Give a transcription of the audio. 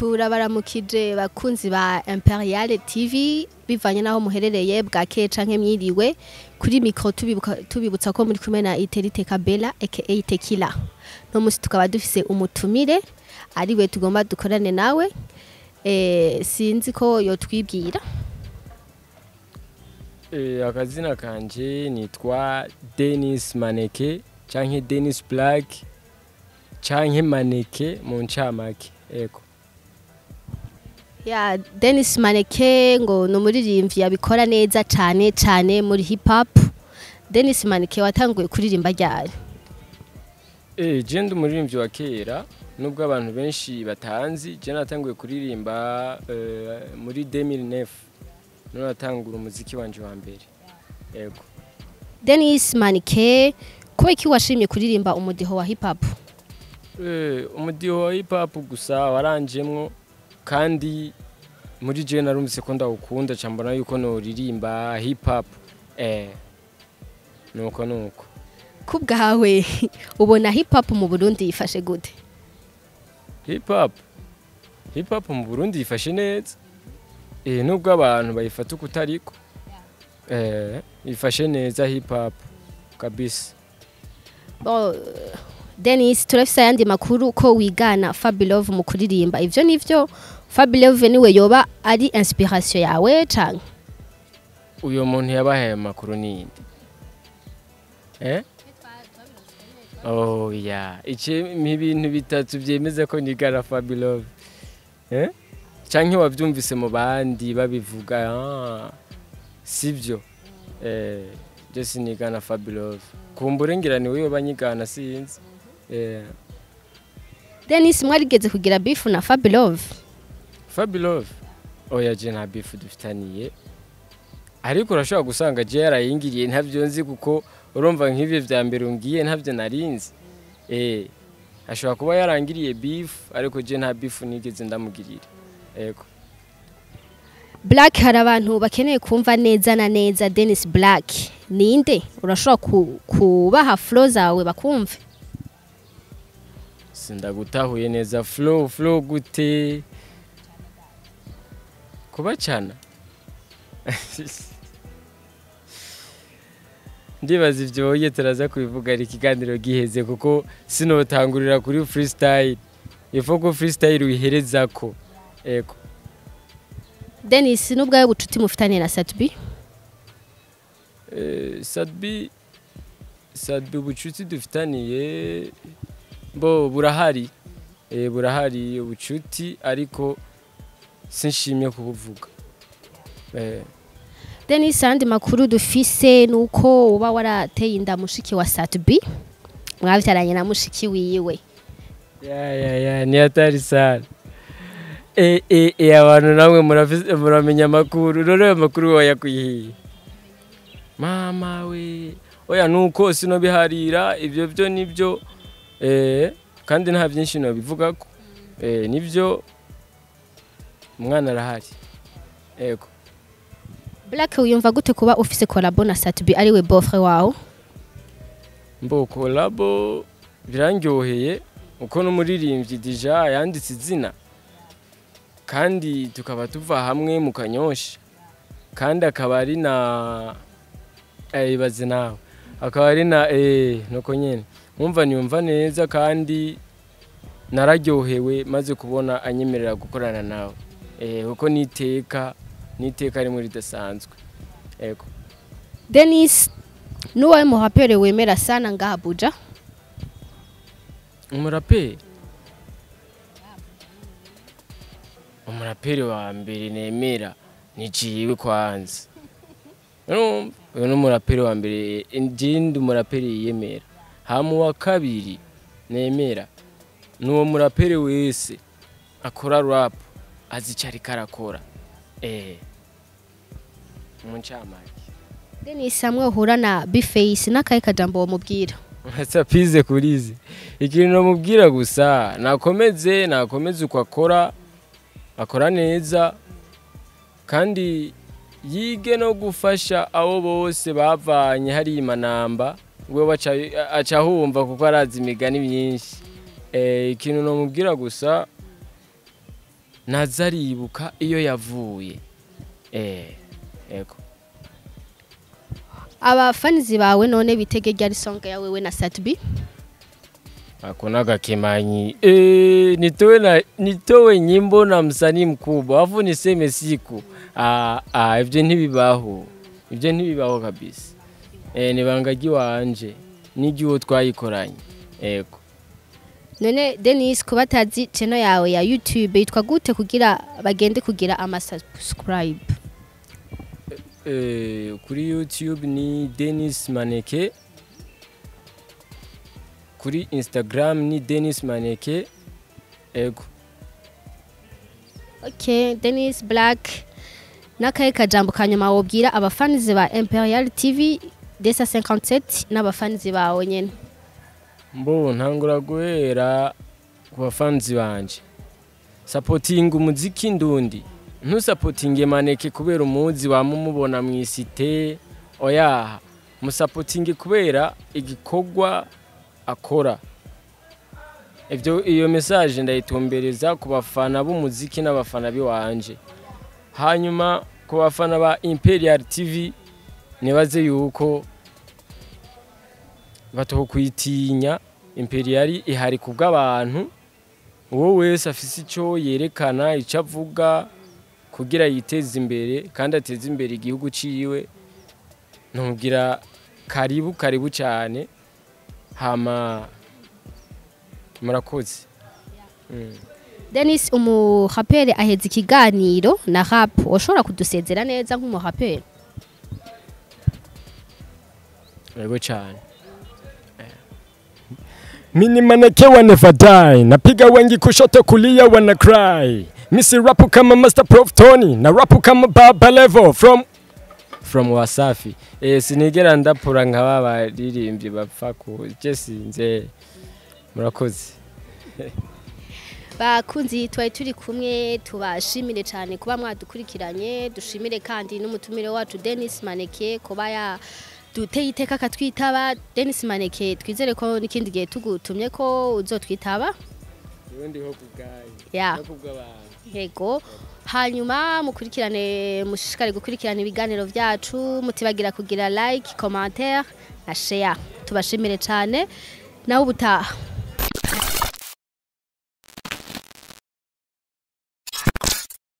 turabaramukije bakunzi ba Imperial TV bivanye naho muherereye bwa ke canke mwiriwe kuri micro tubibuka tubibutsa ko muri kumwe na Iterite Kabela aka Tekila no musi tukaba dufise umutumire ariwe tugomba dukorane nawe eh sinzi ko yotwibwira Eh, akazina kanje nitwa Dennis Maneke canke Dennis Black canke Maneke mu ncamake ego ya Dennis Maneke ngo ni umuririmbyi yabikora neza cane cane muri hip hop Dennis Maneke watanguye kuririmba ryari eh je ndi umuririmbyi wa kera nubwo abantu benshi batanzi je natanguye kuririmba eh, muri 2009 none natangura umuziki wanje wa mbere ego Dennis Maneke kubera iki washimye kuririmba umudiho wa hip hop Eh, umudiho wa hip hop gusa waranjemwo kandi muri je narumvise ko ndawukunda ca mbona yuko noririmba hip hop eh nuko nuko kubwawe ubona hip hop mu Burundi yifashe gute hip hop hip hop mu Burundi yifashe neza eh nubwo abantu bayifata uko utariko eh yifashe neza hip hop kabisa Bo, Dennis turafise ayandi makuru ko wigana Fabilove mu kuririmba ivyo nivyo Fabilove niwe yoba ari inspiration yawe canke uyo muntu yabahaye amakuru ninde eh oh ya ice ibintu bitatu byemeza ko nigana Fabilove eh canke wavyumvise mu bandi babivuga ah sivyo eh je sinigana Fabilove kumbure ngira ni wewe banyigana sinzi eh Dennis mwarigeze kugira beef na Fabilove Fabilove oya je nta beef dufitaniye ariko urashobora gusanga je yarayingiriye ntavyo nzi kuko urumva nk'ivyo vya mbere ungiye ntavyo narinzi eh ashobora kuba yarangiriye beef ariko je nta beef nigeze ndamugirira ego Black hari abantu bakeneye kumva neza na neza Dennis Black ninde urashobora ku, kubaha flow zawe bakumve sindagutahuye neza flow flow gute kubacana ndibaza ivyo woye turaza kubivuga ari ikiganiro giheze kuko sinotangurira kuri freestyle ifo ko freestyle uyiherezako ego Dennis nubwawe bucuti mufitanye na Satbi Eh, sadbi sadbi ubucuti dufitaniye bo burahari eh, burahari ubucuti ariko sinshimye kubuvuga eh, Dennis andi makuru dufise nuko uba warateye inda mushiki wa Satbi mwavyaranye na mushiki wiwe ya ya ya ni hatari sana eh, eh, eh, abantu namwe murafise- muramenya amakuru rero ayo makuru wayakuyihiye mama we oya nuko sinobiharira ivyo vyo nivyo eh, kandi nta vyinshi nobivugako eh, nivyo umwana arahari ego Black uyumva gute kuba ufise collabo na Satbi ariwe bofre wawe mbo kolabo birangyoheye uko n'umuririmbyi dija yanditse izina kandi tukaba tuva hamwe mu kanyosha kandi akaba ari na eh, ibaze nawe akaba ari na eh, nuko nyene nkumva niyumva neza kandi nararyohewe maze kubona anyemerera gukorana nawe eh, kuko niteka niteka rimwe ridasanzwe ego Dennis nuwawe muhapere wemera sana ngaha Abuja umuraperi umuraperi wa mbere nemera ni jiwe kwanza Urumva? uyu ni umuraperi wa mbere ndi umuraperi yiyemera hama uwa kabiri nemera ni uwo muraperi wese akora rap azi icyo ariko arakora eh mu ncamake Dennis hamwe uhura na Bface n'akahe kajambo wamubwira sapize kurizi ikintu namubwira gusa nakomeze nakomeze uko akora akora neza kandi yige no gufasha abo bose bavanye hari imanamba we baca aca ahumva kuko arazi imigani myinshi Eh, ikintu namubwira gusa naza aribuka iyo yavuye eh ego abafanizi bawe none bitege ryari song ya wewe na Satbi hakuna kakemanyi eh nitowe na nitowe nyimbo na msanii mkubwa afu niseme siku ah ah ivyo ntibibaho ivyo ntibibaho kabisa eh nibangagi wanje n'igiwo twayikoranye ego none Dennis kubatazi channel yawe ya YouTube yitwa gute kugira bagende kugira ama subscribe Eh, kuri youtube ni denis maneke kuri instagram ni denis maneke ego Okay, Dennis Black nakaye kajambo kanyuma wobwira abafanizi ba Imperial TV Desa 57 n'abafanizi bawe nyene mbo ntangura guhera ku bafanzi banje sapotinga umuziki ndundi ntusapotinge maneke kubera umuzi wama umubona mu isite oyaha musapotinge kubera igikorwa akora ivyo iyo message ndayitumbereza ku bafana b'umuziki n'abafana biwanje hanyuma ku bafana ba Imperial TV nibaze yuko batokwitinya Imperial ihari ku bw'abantu uwo wese afise ico yerekana ico avuga kugira yiteze imbere kandi ateze imbere igihugu ciwe ntugira karibu karibu cyane hama murakoze Mm. Dennis umuraperi aheza ikiganiro na rap ushobora kudusezera neza nk'umuraperi yego cyane Mini maneke wa never die napiga wengi kushoto kulia wana cry misi rapu kama Master Prof Tony na rapu kama Baba Level from from Wasafi eh sinigera ndapura nka babaririmbyi bapfa ku je sinze murakoze bakunzi twari turi kumwe tubashimire cyane kuba mwadukurikiranye dushimire kandi n'umutumire wacu Dennis Maneke kuba ya duteye iteka akatwitaba Dennis Maneke twizere ko n'ikindi gihe tugutumye ko uzotwitaba ubundi ho kubgaye ya kubw'abantu yego hanyuma mukurikirane mushishikare gukurikirana ibiganiro byacu mutibagira kugira like commentaire na share tubashimire cyane nawe ubutaha